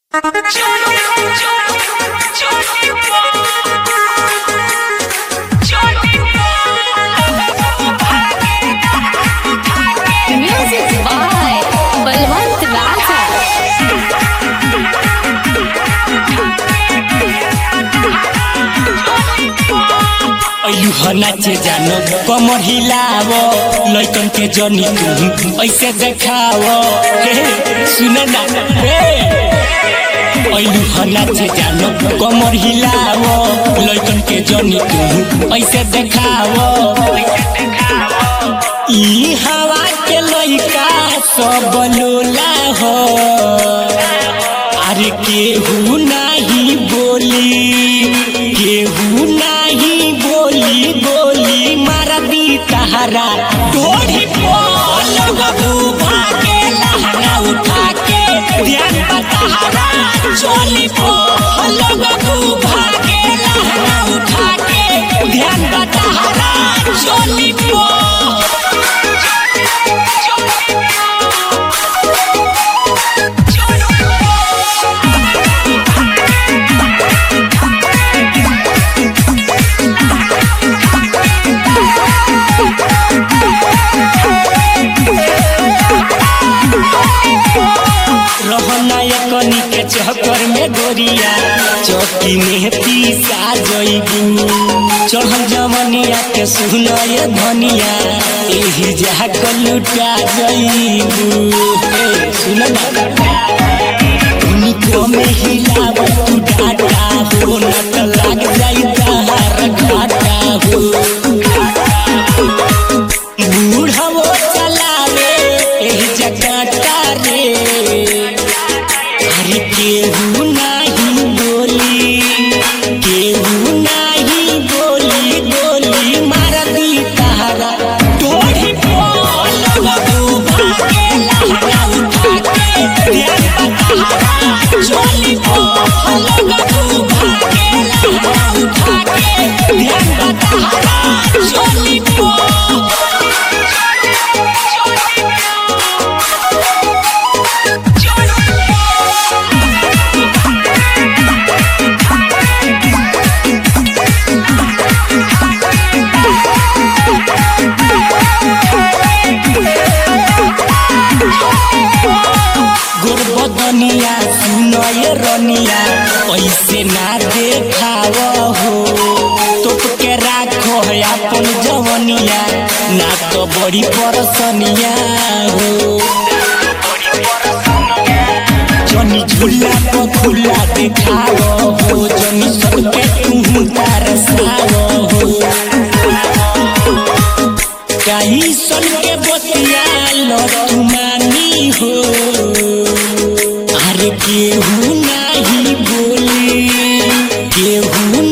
Music by Balwant Raja. अयू ह नाचे जानो कमर हिलाव लइकन के जनी तू ऐसे देखाव हे सुन ना हे अयू ह नाचे जानो कमर हिलाव लइकन के जनी तू ऐसे देखाव ई हवा के लइका सब लोला हो अरे केहू नाही बोली केहू नाही बोली बोली मार दी तहरा तोड़ी बोल बबू भागे लहंगा उठा के ध्यान बतहरा चोली बोल बबू भागे लहंगा उठा के ध्यान बतहरा चोली बोल रहना कनी के चक्कर में गोरिया चौकी में पीसा जइबू चढ़ल जमनिया के सुनय धनिया एही जाक लुटा जइबू हे सुन ना उनको में हिलाव तू डाटा हो न त लाग जाई तहार घाटा हो बूढ़ो चलावे एही जगटा रे अरे केहू नाही बोली केहू नाही बोली बोली मार दी तहरा तोड़ी बोल बबू भागे लहंगा उठा के ध्यान बतहरा चोली बोल बबू भागे लहंगा उठा के ध्यान बतहरा चोली बोल गोरबदनिया सुनय रनिया ऐसे ना देखाव हो तोप के राखो है अपन जवनिया ना तो बड़ी परसनिया हो जनी झूला तो खुला देखाव हो जनी सबके तू तरसाव हो कहीं सन के बतिया लो तुमानी हो अरे केहू नाही बोली केहू